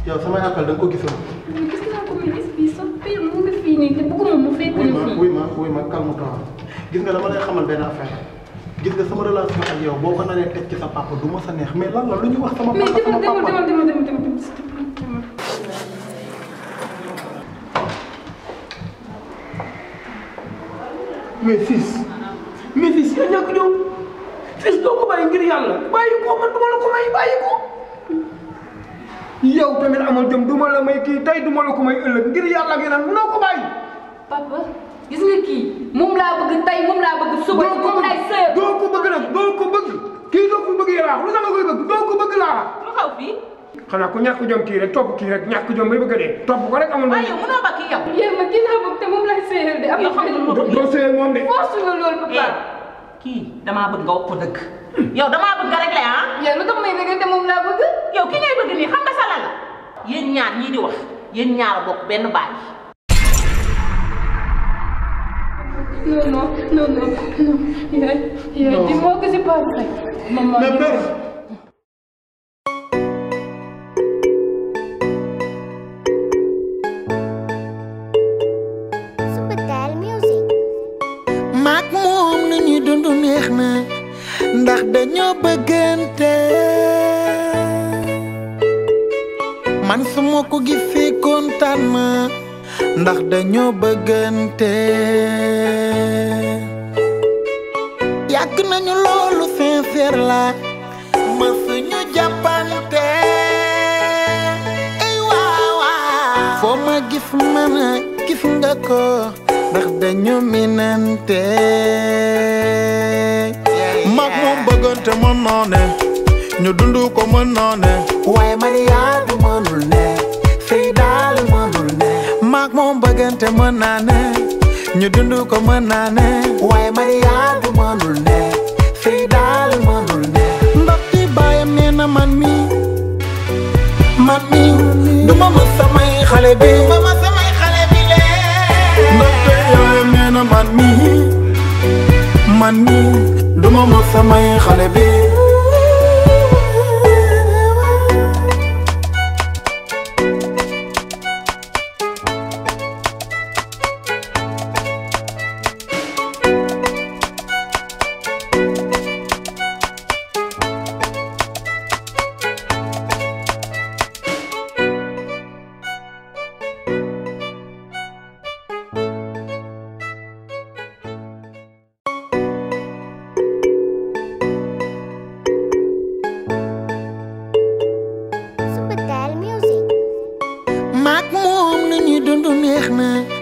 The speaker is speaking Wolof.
yow samay appel da nga ko gisoon. gis naa ko mais gis bii sax pire mu ngi fii nii te bëgguma mu fekk wuy ñu ma fii. wuy ma wuy ma calme-toi gis nga dama lay xamal benn affaire gis nga sama relation ak yow boo ko naree teg ci sa papa du ma sa neex mais lan la lu ñu wax sama mais papa sama demal demal papa. demal demal demal demal s'il te plaît, demal. mais fils mais fils yaa ñàkk ñëw fils doo ko bàyyi ngir yàlla bàyyi ko man duma la ko may bàyyi ko yow tamit amal jom duma la may kii tey duma la ko may ëllëg ngir yàlla gi naan munoo ko bàyyi papa gis nga kii moom laa bëgg tey moom laa bëgg suba doo ko moom laay sëy. bëgg doo ko bëgg nag doo ko bëgg kii doo ko bëgg yaraax lu sama koy bëgg doo ko bëgg laa lu xaw fii xanaa ku ñàkk jom kii rek topp kii rek ñàkk jom bay bëgg a dee topp ko rek amul waaye yow mënoo ba kii yow yéen ma kii laa bëgg te moom laay sëyal de am na xam ne doo doo sëy moom de force nga loolu papa. eh kii damaa bëgg nga wax ko dëgg yow damaa bëgg nga réglé ah yéen lu tax may dëgg te moom laa bëgg. yow ki ngay bëgg nii xam nga sa lan la yéen ñaar ñii di wax yéen ñaar a bokk benn baay non non non non non yaay yaay dis-moi que c'est pas vrai. maman mais mère Subatel Music. maak moom nu ñuy dund neex na ndax dañoo bëggante man su ma ko gisee kontaan ma ndax dañoo bëggante yàgg nañu loolu sincère la ma suñu jàppante ay waaw waaw foo ma gis man a gis nga ko ndax dañu minante mag moom bëggante mën naa ne ñu dund ko mën naa ne waaye mariage mënul ne sëy daal mënul ne mag moom bëggante mën naa ne ñu dund ko mën naa ne waaye mariage mënul ne sëy daal mënul ne ndax ci baayam nee na man mi man mi du ma ma samay xale bi ma ma samay xale bi lee ndaxte yaayam nee na man mi man mi du ma ma samay xale bi Subatel Music. maak moom nu ñuy dund neex na